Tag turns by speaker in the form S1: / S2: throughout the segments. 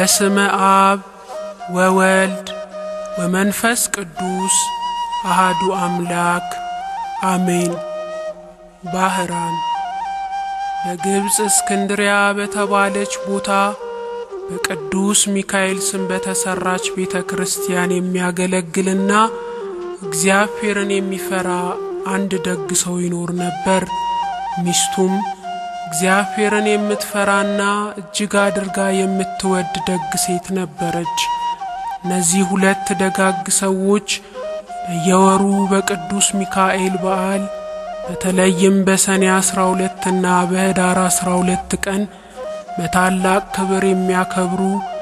S1: በስመ አብ ወወልድ ወመንፈስ ቅዱስ አሃዱ አምላክ አሜን። ባህራን በግብፅ እስክንድሪያ በተባለች ቦታ በቅዱስ ሚካኤል ስም በተሰራች ቤተ ክርስቲያን የሚያገለግልና እግዚአብሔርን የሚፈራ አንድ ደግ ሰው ይኖር ነበር። ሚስቱም እግዚአብሔርን የምትፈራና እጅግ አድርጋ የምትወድ ደግ ሴት ነበረች። እነዚህ ሁለት ደጋግ ሰዎች በየወሩ በቅዱስ ሚካኤል በዓል በተለይም በሰኔ አስራ ሁለትና በህዳር አስራ ሁለት ቀን በታላቅ ክብር የሚያከብሩ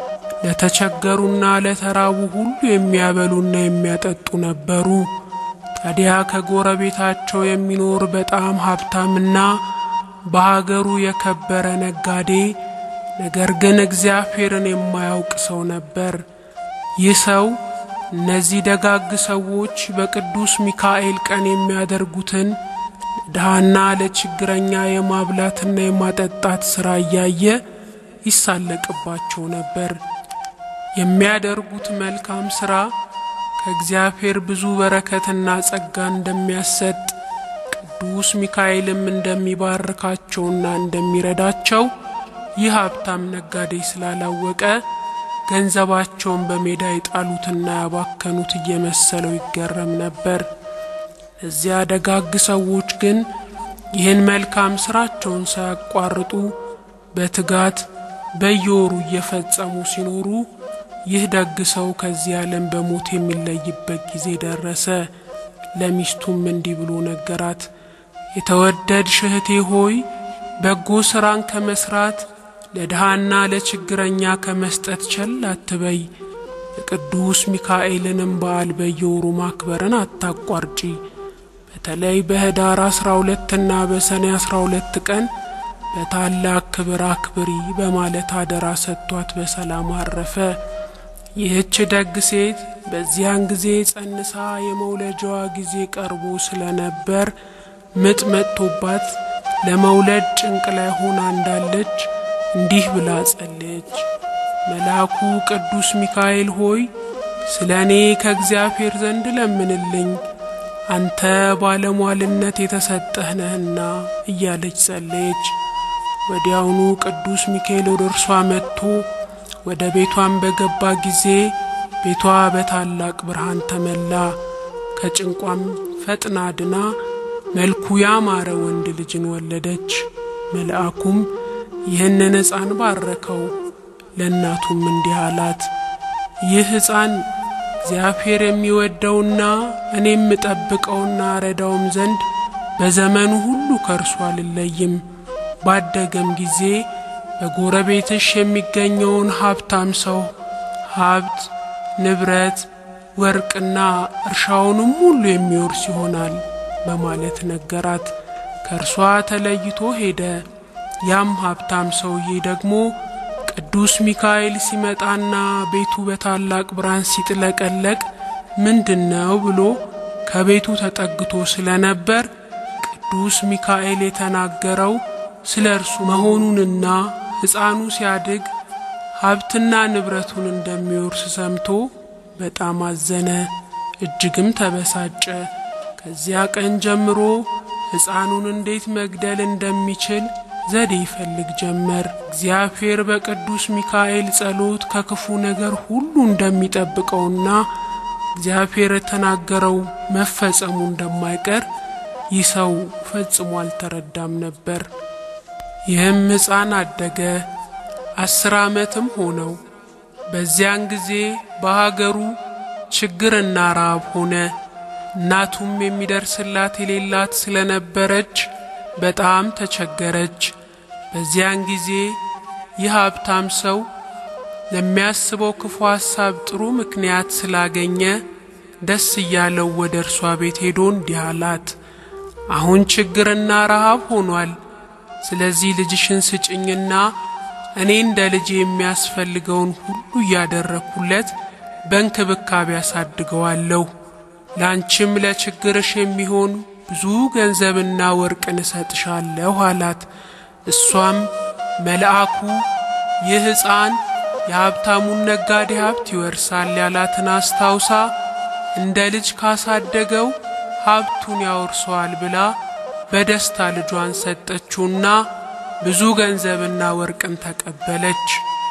S1: ለተቸገሩና ለተራቡ ሁሉ የሚያበሉና የሚያጠጡ ነበሩ። ታዲያ ከጎረቤታቸው የሚኖር በጣም ሀብታምና በሀገሩ የከበረ ነጋዴ ነገር ግን እግዚአብሔርን የማያውቅ ሰው ነበር። ይህ ሰው እነዚህ ደጋግ ሰዎች በቅዱስ ሚካኤል ቀን የሚያደርጉትን ለድሃና ለችግረኛ የማብላትና የማጠጣት ሥራ እያየ ይሳለቅባቸው ነበር። የሚያደርጉት መልካም ሥራ ከእግዚአብሔር ብዙ በረከትና ጸጋ እንደሚያሰጥ ቅዱስ ሚካኤልም እንደሚባርካቸውና እንደሚረዳቸው ይህ ሀብታም ነጋዴ ስላላወቀ ገንዘባቸውን በሜዳ የጣሉትና ያባከኑት እየመሰለው ይገረም ነበር። እዚያ ደጋግ ሰዎች ግን ይህን መልካም ስራቸውን ሳያቋርጡ በትጋት በየወሩ እየፈጸሙ ሲኖሩ ይህ ደግ ሰው ከዚህ ዓለም በሞት የሚለይበት ጊዜ ደረሰ። ለሚስቱም እንዲህ ብሎ ነገራት። የተወደድሽ እህቴ ሆይ በጎ ስራን ከመስራት ለድሃና ለችግረኛ ከመስጠት ቸል አትበይ። የቅዱስ ሚካኤልንም በዓል በየወሩ ማክበርን አታቋርጪ። በተለይ በህዳር አስራ ሁለትና በሰኔ አስራ ሁለት ቀን በታላቅ ክብር አክብሪ በማለት አደራ ሰጥቷት በሰላም አረፈ። ይህች ደግ ሴት በዚያን ጊዜ ጸንሳ የመውለጃዋ ጊዜ ቀርቦ ስለነበር ምጥ መጥቶባት ለመውለድ ጭንቅ ላይ ሆና እንዳለች እንዲህ ብላ ጸለየች። መልአኩ ቅዱስ ሚካኤል ሆይ ስለ እኔ ከእግዚአብሔር ዘንድ ለምንልኝ አንተ ባለሟልነት የተሰጠህ ነህና እያለች ጸለየች። ወዲያውኑ ቅዱስ ሚካኤል ወደ እርሷ መጥቶ ወደ ቤቷን በገባ ጊዜ ቤቷ በታላቅ ብርሃን ተመላ። ከጭንቋም ፈጥና ድና መልኩ ያማረ ወንድ ልጅን ወለደች። መልአኩም ይህንን ሕፃን ባረከው። ለእናቱም እንዲህ አላት፣ ይህ ሕፃን እግዚአብሔር የሚወደውና እኔ የምጠብቀውና ረዳውም ዘንድ በዘመኑ ሁሉ ከእርሱ አልለይም። ባደገም ጊዜ በጎረቤትሽ የሚገኘውን ሀብታም ሰው ሀብት፣ ንብረት፣ ወርቅና እርሻውንም ሁሉ የሚወርስ ይሆናል በማለት ነገራት። ከእርሷ ተለይቶ ሄደ። ያም ሀብታም ሰውዬ ደግሞ ቅዱስ ሚካኤል ሲመጣና ቤቱ በታላቅ ብርሃን ሲጥለቀለቅ ምንድን ነው ብሎ ከቤቱ ተጠግቶ ስለነበር ቅዱስ ሚካኤል የተናገረው ስለ እርሱ መሆኑንና ሕፃኑ ሲያድግ ሀብትና ንብረቱን እንደሚወርስ ሰምቶ በጣም አዘነ፣ እጅግም ተበሳጨ። ከዚያ ቀን ጀምሮ ሕፃኑን እንዴት መግደል እንደሚችል ዘዴ ይፈልግ ጀመር። እግዚአብሔር በቅዱስ ሚካኤል ጸሎት ከክፉ ነገር ሁሉ እንደሚጠብቀውና እግዚአብሔር የተናገረው መፈጸሙ እንደማይቀር ይህ ሰው ፈጽሞ አልተረዳም ነበር። ይህም ሕፃን አደገ፣ አስር ዓመትም ሆነው። በዚያን ጊዜ በሀገሩ ችግርና ረሃብ ሆነ። እናቱም የሚደርስላት የሌላት ስለነበረች በጣም ተቸገረች። በዚያን ጊዜ ይህ ሀብታም ሰው ለሚያስበው ክፉ ሐሳብ ጥሩ ምክንያት ስላገኘ ደስ እያለው ወደ እርሷ ቤት ሄዶ እንዲህ አላት፣ አሁን ችግርና ረሃብ ሆኗል። ስለዚህ ልጅሽን ስጭኝና እኔ እንደ ልጄ የሚያስፈልገውን ሁሉ እያደረግኩለት በእንክብካቤ አሳድገዋለሁ። ላንቺም ለችግርሽ የሚሆን ብዙ ገንዘብና ወርቅን እሰጥሻለሁ አላት። እሷም መልአኩ ይህ ሕፃን የሀብታሙን ነጋዴ ሀብት ይወርሳል ያላትን አስታውሳ እንደ ልጅ ካሳደገው ሀብቱን ያወርሰዋል ብላ በደስታ ልጇን ሰጠችውና ብዙ ገንዘብና ወርቅን ተቀበለች።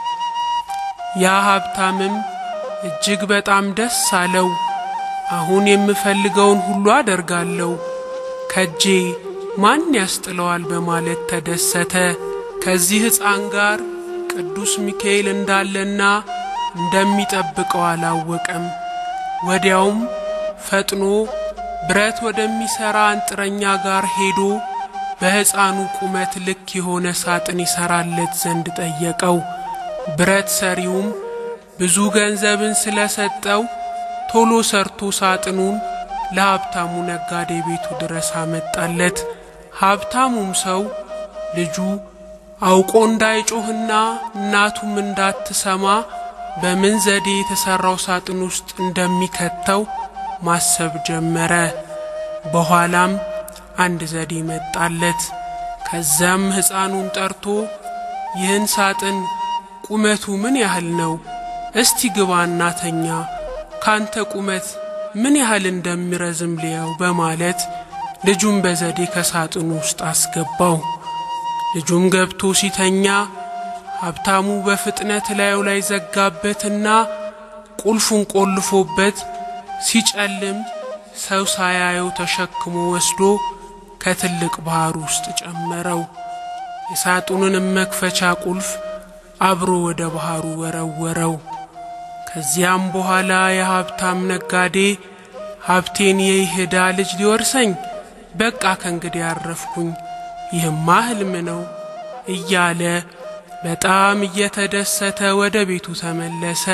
S1: ያ ሀብታምም እጅግ በጣም ደስ አለው። አሁን የምፈልገውን ሁሉ አደርጋለሁ፣ ከጄ ማን ያስጥለዋል በማለት ተደሰተ። ከዚህ ሕፃን ጋር ቅዱስ ሚካኤል እንዳለና እንደሚጠብቀው አላወቀም። ወዲያውም ፈጥኖ ብረት ወደሚሠራ አንጥረኛ ጋር ሄዶ በሕፃኑ ቁመት ልክ የሆነ ሳጥን ይሠራለት ዘንድ ጠየቀው። ብረት ሰሪውም ብዙ ገንዘብን ስለሰጠው ቶሎ ሰርቶ ሳጥኑን ለሀብታሙ ነጋዴ ቤቱ ድረስ አመጣለት። ሀብታሙም ሰው ልጁ አውቆ እንዳይጮህና እናቱም እንዳትሰማ በምን ዘዴ የተሠራው ሳጥን ውስጥ እንደሚከተው ማሰብ ጀመረ። በኋላም አንድ ዘዴ መጣለት። ከዚያም ሕፃኑን ጠርቶ ይህን ሳጥን ቁመቱ ምን ያህል ነው? እስቲ ግባ እናተኛ፣ ካንተ ቁመት ምን ያህል እንደሚረዝም ልየው በማለት ልጁን በዘዴ ከሳጥኑ ውስጥ አስገባው። ልጁም ገብቶ ሲተኛ ሀብታሙ በፍጥነት ላዩ ላይ ዘጋበትና ቁልፉን ቆልፎበት ሲጨልም ሰው ሳያየው ተሸክሞ ወስዶ ከትልቅ ባህር ውስጥ ጨመረው። የሳጥኑንም መክፈቻ ቁልፍ አብሮ ወደ ባህሩ ወረወረው። ከዚያም በኋላ የሀብታም ነጋዴ ሀብቴን የይሁዳ ልጅ ሊወርሰኝ በቃ ከእንግዲህ ያረፍኩኝ፣ ይህማ ሕልም ነው እያለ በጣም እየተደሰተ ወደ ቤቱ ተመለሰ።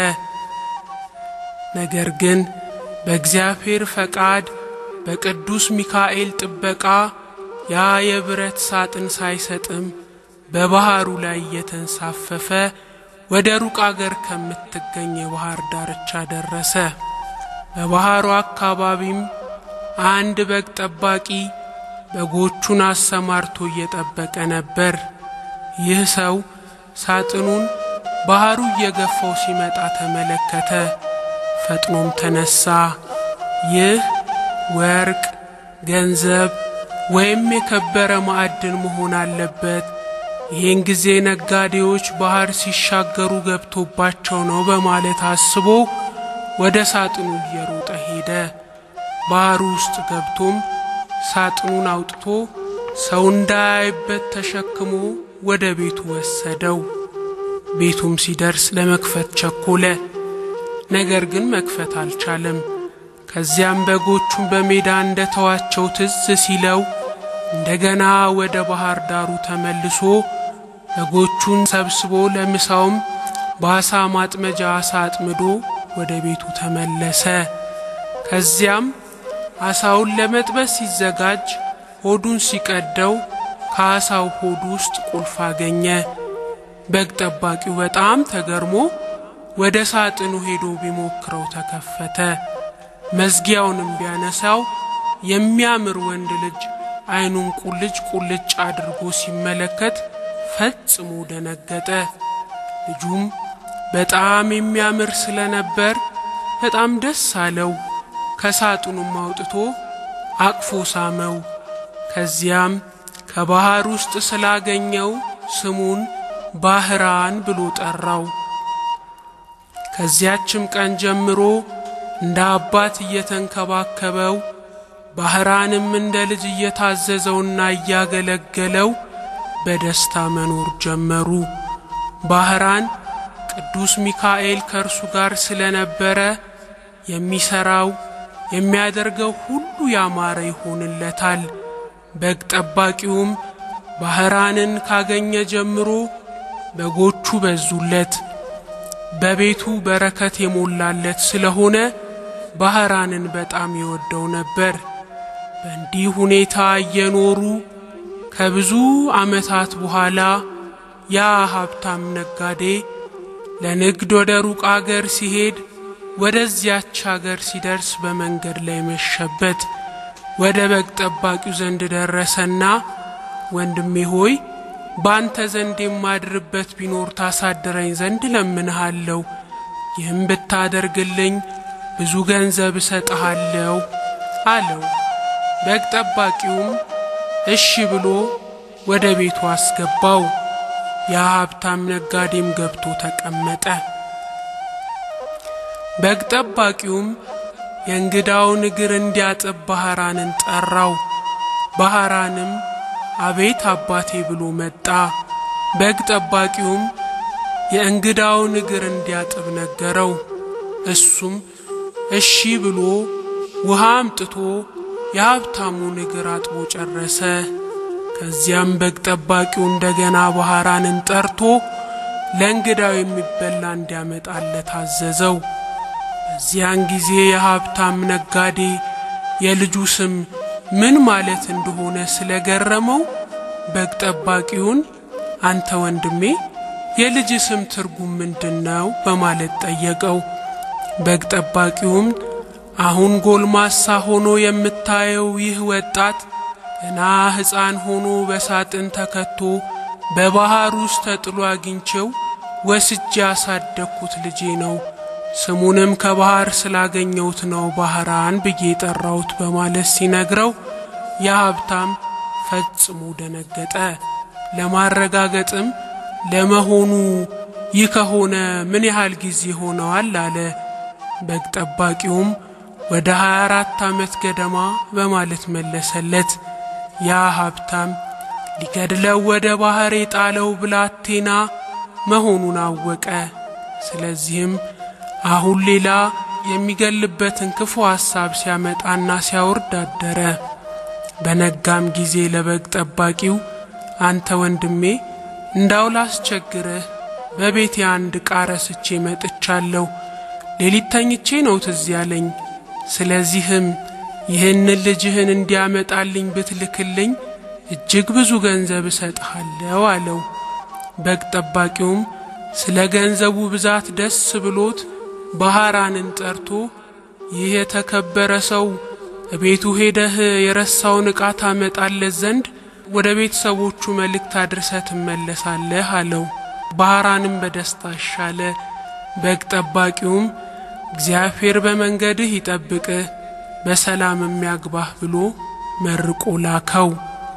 S1: ነገር ግን በእግዚአብሔር ፈቃድ በቅዱስ ሚካኤል ጥበቃ ያ የብረት ሳጥን ሳይሰጥም በባህሩ ላይ እየተንሳፈፈ ወደ ሩቅ አገር ከምትገኝ የባህር ዳርቻ ደረሰ። በባህሩ አካባቢም አንድ በግ ጠባቂ በጎቹን አሰማርቶ እየጠበቀ ነበር። ይህ ሰው ሳጥኑን ባህሩ እየገፋው ሲመጣ ተመለከተ። ፈጥኖም ተነሳ። ይህ ወርቅ፣ ገንዘብ ወይም የከበረ ማዕድን መሆን አለበት። ይህን ጊዜ ነጋዴዎች ባህር ሲሻገሩ ገብቶባቸው ነው በማለት አስቦ ወደ ሳጥኑ እየሮጠ ሄደ። ባህሩ ውስጥ ገብቶም ሳጥኑን አውጥቶ ሰው እንዳያይበት ተሸክሞ ወደ ቤቱ ወሰደው። ቤቱም ሲደርስ ለመክፈት ቸኮለ። ነገር ግን መክፈት አልቻለም። ከዚያም በጎቹን በሜዳ እንደተዋቸው ትዝ ሲለው እንደገና ወደ ባህር ዳሩ ተመልሶ በጎቹን ሰብስቦ ለምሳውም በአሳ ማጥመጃ አሳ አጥምዶ ወደ ቤቱ ተመለሰ። ከዚያም አሳውን ለመጥበስ ሲዘጋጅ ሆዱን ሲቀደው ከአሳው ሆድ ውስጥ ቁልፍ አገኘ። በግ ጠባቂው በጣም ተገርሞ ወደ ሳጥኑ ሄዶ ቢሞክረው ተከፈተ። መዝጊያውንም ቢያነሳው የሚያምር ወንድ ልጅ ዓይኑን ቁልጭ ቁልጭ አድርጎ ሲመለከት ፈጽሞ ደነገጠ። ልጁም በጣም የሚያምር ስለነበር በጣም ደስ አለው። ከሳጥኑም አውጥቶ አቅፎ ሳመው። ከዚያም ከባህር ውስጥ ስላገኘው ስሙን ባህራን ብሎ ጠራው። ከዚያችም ቀን ጀምሮ እንደ አባት እየተንከባከበው ባህራንም እንደ ልጅ እየታዘዘውና እያገለገለው በደስታ መኖር ጀመሩ። ባህራን ቅዱስ ሚካኤል ከእርሱ ጋር ስለነበረ የሚሰራው የሚያደርገው ሁሉ ያማረ ይሆንለታል። በግ ጠባቂውም ባህራንን ካገኘ ጀምሮ በጎቹ በዙለት፣ በቤቱ በረከት የሞላለት ስለሆነ ባህራንን በጣም ይወደው ነበር። በእንዲህ ሁኔታ እየኖሩ ከብዙ ዓመታት በኋላ ያ ሀብታም ነጋዴ ለንግድ ወደ ሩቅ አገር ሲሄድ ወደዚያች አገር ሲደርስ በመንገድ ላይ መሸበት። ወደ በግ ጠባቂው ዘንድ ደረሰና ወንድሜ ሆይ በአንተ ዘንድ የማድርበት ቢኖር ታሳድረኝ ዘንድ እለምንሃለሁ። ይህም ብታደርግልኝ ብዙ ገንዘብ እሰጥሃለሁ አለው። በግ ጠባቂውም እሺ ብሎ ወደ ቤቱ አስገባው። ያ ሀብታም ነጋዴም ገብቶ ተቀመጠ። በግ ጠባቂውም የእንግዳውን እግር እንዲያጥብ ባህራንን ጠራው። ባህራንም አቤት አባቴ ብሎ መጣ። በግ ጠባቂውም የእንግዳውን እግር እንዲያጥብ ነገረው። እሱም እሺ ብሎ ውሃ አምጥቶ የሀብታሙን እግር አጥቦ ጨረሰ። ከዚያም በግ ጠባቂው እንደገና ባህራንን ጠርቶ ለእንግዳው የሚበላ እንዲያመጣለት አዘዘው። በዚያን ጊዜ የሀብታም ነጋዴ የልጁ ስም ምን ማለት እንደሆነ ስለገረመው በግ ጠባቂውን አንተ ወንድሜ የልጅ ስም ትርጉም ምንድን ነው? በማለት ጠየቀው። በግ ጠባቂውም አሁን ጎልማሳ ሆኖ የምታየው ይህ ወጣት ገና ሕፃን ሆኖ በሳጥን ተከቶ በባህር ውስጥ ተጥሎ አግኝቼው ወስጄ ያሳደግኩት ልጄ ነው። ስሙንም ከባህር ስላገኘሁት ነው ባህራን ብዬ ጠራሁት በማለት ሲነግረው ያ ሀብታም ፈጽሞ ደነገጠ። ለማረጋገጥም ለመሆኑ ይህ ከሆነ ምን ያህል ጊዜ ሆነዋል? አለ። በግ ጠባቂውም ወደ 24 ዓመት ገደማ በማለት መለሰለት። ያ ሀብታም ሊገድለው ወደ ባህር የጣለው ብላቴና መሆኑን አወቀ። ስለዚህም አሁን ሌላ የሚገልበትን ክፉ ሐሳብ ሲያመጣና ሲያወርድ አደረ። በነጋም ጊዜ ለበግ ጠባቂው አንተ ወንድሜ እንዳው ላስቸግርህ በቤቴ አንድ ዕቃ ረስቼ መጥቻለሁ። ሌሊት ተኝቼ ነው ትዝ ያለኝ። ስለዚህም ይህንን ልጅህን እንዲያመጣልኝ ብትልክልኝ እጅግ ብዙ ገንዘብ እሰጥሃለሁ አለው። በግ ጠባቂውም ስለ ገንዘቡ ብዛት ደስ ብሎት ባህራንን ጠርቶ ይህ የተከበረ ሰው ቤቱ ሄደህ የረሳውን ዕቃ ታመጣለት ዘንድ ወደ ቤተሰቦቹ መልእክት አድርሰህ ትመለሳለህ አለው። ባህራንም በደስታ አሻለ። በግ ጠባቂውም እግዚአብሔር በመንገድህ ይጠብቅህ በሰላም የሚያግባህ ብሎ መርቆ ላከው።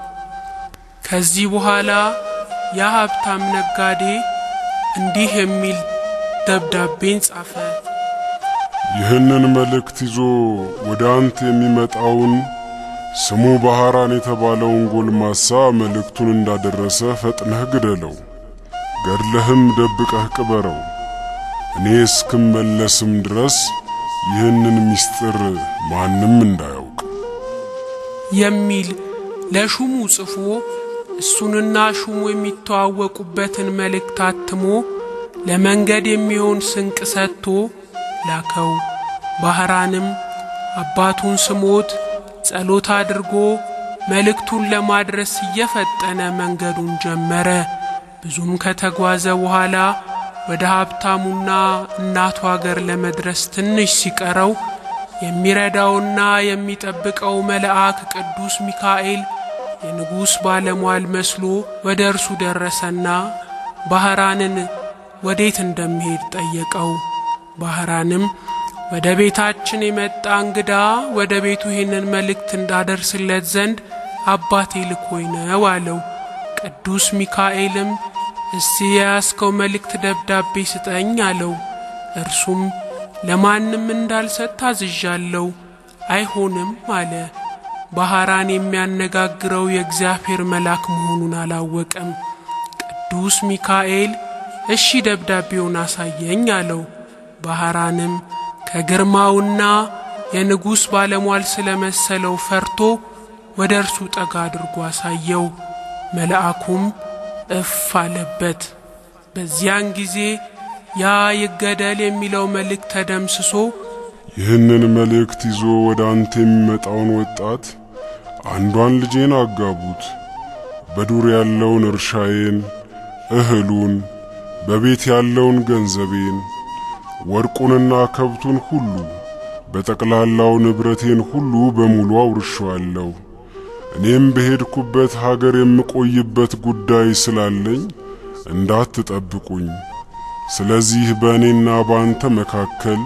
S1: ከዚህ በኋላ ያ ሀብታም ነጋዴ እንዲህ የሚል ደብዳቤን ጻፈ።
S2: ይህንን መልእክት ይዞ ወደ አንተ የሚመጣውን ስሙ ባህራን የተባለውን ጎልማሳ መልእክቱን እንዳደረሰ ፈጥነህ ግደለው፣ ገድለህም ደብቀህ ቅበረው። እኔ እስክመለስም ድረስ ይህንን ምስጢር ማንም እንዳያውቅ
S1: የሚል ለሹሙ ጽፎ እሱንና ሹሙ የሚተዋወቁበትን መልእክት አትሞ ለመንገድ የሚሆን ስንቅ ሰጥቶ ላከው። ባህራንም አባቱን ስሞት ጸሎት አድርጎ መልእክቱን ለማድረስ እየፈጠነ መንገዱን ጀመረ። ብዙም ከተጓዘ በኋላ ወደ ሀብታሙና እናቱ አገር ለመድረስ ትንሽ ሲቀረው የሚረዳውና የሚጠብቀው መልአክ ቅዱስ ሚካኤል የንጉሥ ባለሟል መስሎ ወደ እርሱ ደረሰና ባህራንን ወዴት እንደሚሄድ ጠየቀው። ባህራንም ወደ ቤታችን የመጣ እንግዳ ወደ ቤቱ ይህንን መልእክት እንዳደርስለት ዘንድ አባቴ ልኮኝ ነው አለው። ቅዱስ ሚካኤልም እስቲ የያዝከው መልእክት ደብዳቤ ስጠኝ አለው። እርሱም ለማንም እንዳልሰጥ ታዝዣለሁ፣ አይሆንም አለ። ባህራን የሚያነጋግረው የእግዚአብሔር መልአክ መሆኑን አላወቀም። ቅዱስ ሚካኤል እሺ ደብዳቤውን አሳየኝ አለው። ባህራንም ከግርማውና የንጉሥ ባለሟል ስለመሰለው ፈርቶ ወደ እርሱ ጠጋ አድርጎ አሳየው። መልአኩም እፍ አለበት። በዚያን ጊዜ ያ ይገደል የሚለው መልእክት ተደምስሶ
S2: ይህንን መልእክት ይዞ ወደ አንተ የሚመጣውን ወጣት አንዷን ልጄን አጋቡት፣ በዱር ያለውን እርሻዬን፣ እህሉን፣ በቤት ያለውን ገንዘቤን፣ ወርቁንና ከብቱን ሁሉ በጠቅላላው ንብረቴን ሁሉ በሙሉ አውርሼዋለሁ። እኔም በሄድኩበት ሀገር የምቆይበት ጉዳይ ስላለኝ እንዳትጠብቁኝ። ስለዚህ በእኔና በአንተ መካከል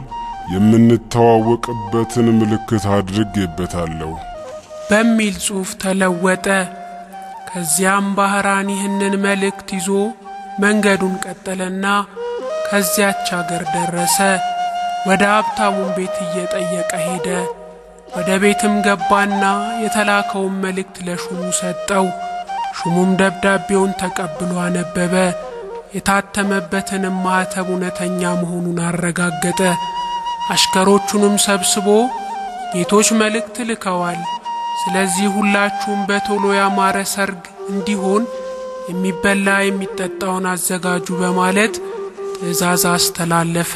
S2: የምንተዋወቅበትን ምልክት አድርጌበታለሁ
S1: በሚል ጽሑፍ ተለወጠ። ከዚያም ባህራን ይህንን መልእክት ይዞ መንገዱን ቀጠለና ከዚያች አገር ደረሰ። ወደ ሀብታሙን ቤት እየጠየቀ ሄደ። ወደ ቤትም ገባና የተላከውን መልእክት ለሹሙ ሰጠው። ሹሙም ደብዳቤውን ተቀብሎ አነበበ። የታተመበትንም ማኅተም እውነተኛ መሆኑን አረጋገጠ። አሽከሮቹንም ሰብስቦ ጌቶች መልእክት ልከዋል። ስለዚህ ሁላችሁም በቶሎ ያማረ ሰርግ እንዲሆን የሚበላ የሚጠጣውን አዘጋጁ በማለት ትእዛዝ አስተላለፈ።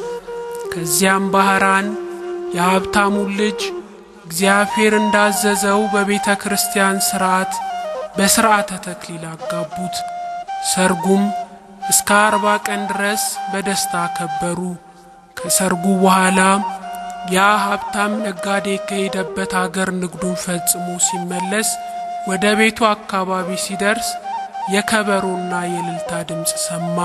S1: ከዚያም ባህራን የሀብታሙን ልጅ እግዚአብሔር እንዳዘዘው በቤተ ክርስቲያን ሥርዓት በሥርዓተ ተክሊል አጋቡት። ሰርጉም እስከ አርባ ቀን ድረስ በደስታ አከበሩ። ከሰርጉ በኋላ ያ ሀብታም ነጋዴ ከሄደበት አገር ንግዱን ፈጽሞ ሲመለስ ወደ ቤቱ አካባቢ ሲደርስ የከበሮና የእልልታ ድምፅ ሰማ።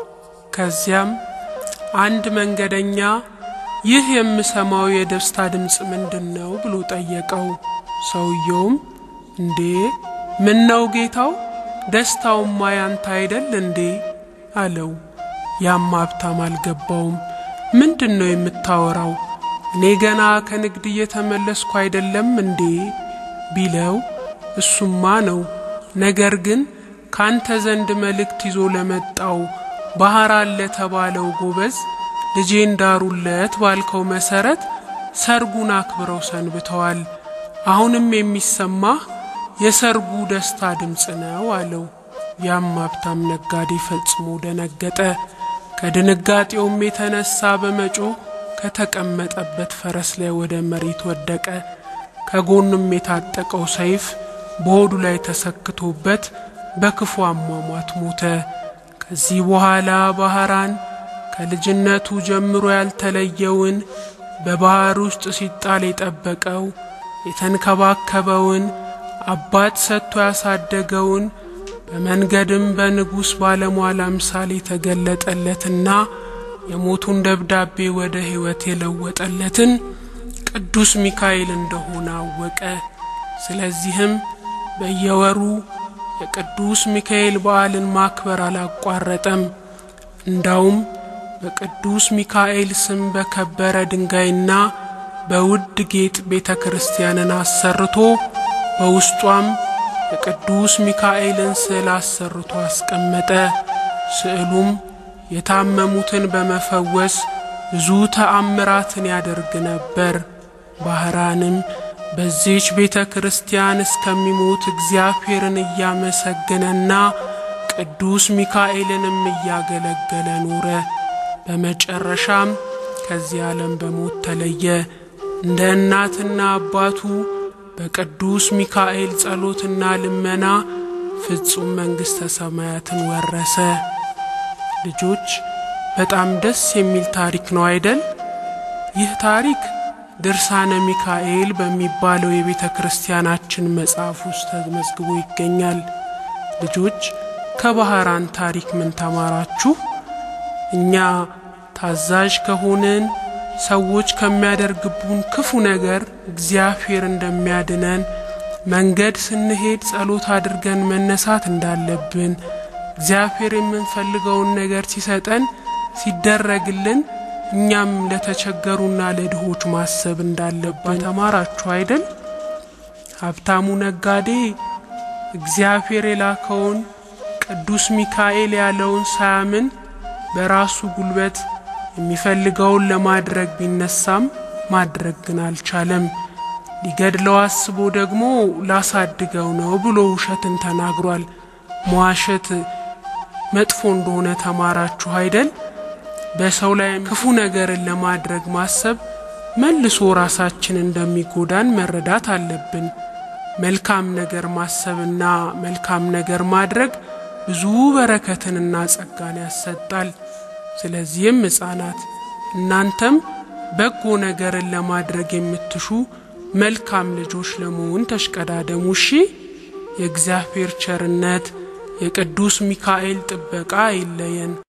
S1: ከዚያም አንድ መንገደኛ ይህ የምሰማው የደስታ ድምፅ ምንድን ነው ብሎ ጠየቀው። ሰውየውም እንዴ ምን ነው ጌታው፣ ደስታውማ ያንተ አይደል እንዴ አለው። ያም ሀብታም አልገባውም። ምንድን ነው የምታወራው? እኔ ገና ከንግድ እየተመለስኩ አይደለም እንዴ ቢለው እሱማ ነው። ነገር ግን ካንተ ዘንድ መልእክት ይዞ ለመጣው ባህራን ለተባለው ጎበዝ ልጄ እንዳሩለት ባልከው መሰረት ሰርጉን አክብረው ሰንብተዋል። አሁንም የሚሰማህ የሰርጉ ደስታ ድምፅ ነው አለው። ያም ሀብታም ነጋዴ ፈጽሞ ደነገጠ። ከድንጋጤውም የተነሳ በመጮህ ከተቀመጠበት ፈረስ ላይ ወደ መሬት ወደቀ። ከጎኑም የታጠቀው ሰይፍ በሆዱ ላይ ተሰክቶበት በክፉ አሟሟት ሞተ። ከዚህ በኋላ ባህራን ከልጅነቱ ጀምሮ ያልተለየውን በባህር ውስጥ ሲጣል የጠበቀው የተንከባከበውን አባት ሰጥቶ ያሳደገውን በመንገድም በንጉሥ ባለሟል አምሳል የተገለጠለትና የሞቱን ደብዳቤ ወደ ሕይወት የለወጠለትን ቅዱስ ሚካኤል እንደሆነ አወቀ። ስለዚህም በየወሩ የቅዱስ ሚካኤል በዓልን ማክበር አላቋረጠም። እንዳውም በቅዱስ ሚካኤል ስም በከበረ ድንጋይና በውድ ጌጥ ቤተ ክርስቲያንን አሰርቶ በውስጧም የቅዱስ ሚካኤልን ስዕል አሰርቶ አስቀመጠ። ስዕሉም የታመሙትን በመፈወስ ብዙ ተአምራትን ያደርግ ነበር። ባህራንም በዚች ቤተ ክርስቲያን እስከሚሞት እግዚአብሔርን እያመሰገነና ቅዱስ ሚካኤልንም እያገለገለ ኖረ። በመጨረሻም ከዚህ ዓለም በሞት ተለየ። እንደ እናትና አባቱ በቅዱስ ሚካኤል ጸሎትና ልመና ፍጹም መንግሥተ ሰማያትን ወረሰ። ልጆች በጣም ደስ የሚል ታሪክ ነው አይደል? ይህ ታሪክ ድርሳነ ሚካኤል በሚባለው የቤተ ክርስቲያናችን መጽሐፍ ውስጥ ተመዝግቦ ይገኛል። ልጆች ከባህራን ታሪክ ምን ተማራችሁ? እኛ ታዛዥ ከሆንን ሰዎች ከሚያደርግቡን ክፉ ነገር እግዚአብሔር እንደሚያድነን፣ መንገድ ስንሄድ ጸሎት አድርገን መነሳት እንዳለብን፣ እግዚአብሔር የምንፈልገውን ነገር ሲሰጠን ሲደረግልን እኛም ለተቸገሩና ለድሆች ማሰብ እንዳለብን ተማራችሁ አይደል? ሀብታሙ ነጋዴ እግዚአብሔር የላከውን ቅዱስ ሚካኤል ያለውን ሳያምን በራሱ ጉልበት የሚፈልገውን ለማድረግ ቢነሳም ማድረግ ግን አልቻለም። ሊገድለው አስቦ ደግሞ ላሳድገው ነው ብሎ ውሸትን ተናግሯል። መዋሸት መጥፎ እንደሆነ ተማራችሁ አይደል? በሰው ላይ ክፉ ነገርን ለማድረግ ማሰብ መልሶ ራሳችን እንደሚጎዳን መረዳት አለብን። መልካም ነገር ማሰብና መልካም ነገር ማድረግ ብዙ በረከትንና ጸጋን ያሰጣል። ስለዚህም ሕፃናት እናንተም በጎ ነገርን ለማድረግ የምትሹ መልካም ልጆች ለመሆን ተሽቀዳደሙ። እሺ። የእግዚአብሔር ቸርነት የቅዱስ ሚካኤል ጥበቃ አይለየን።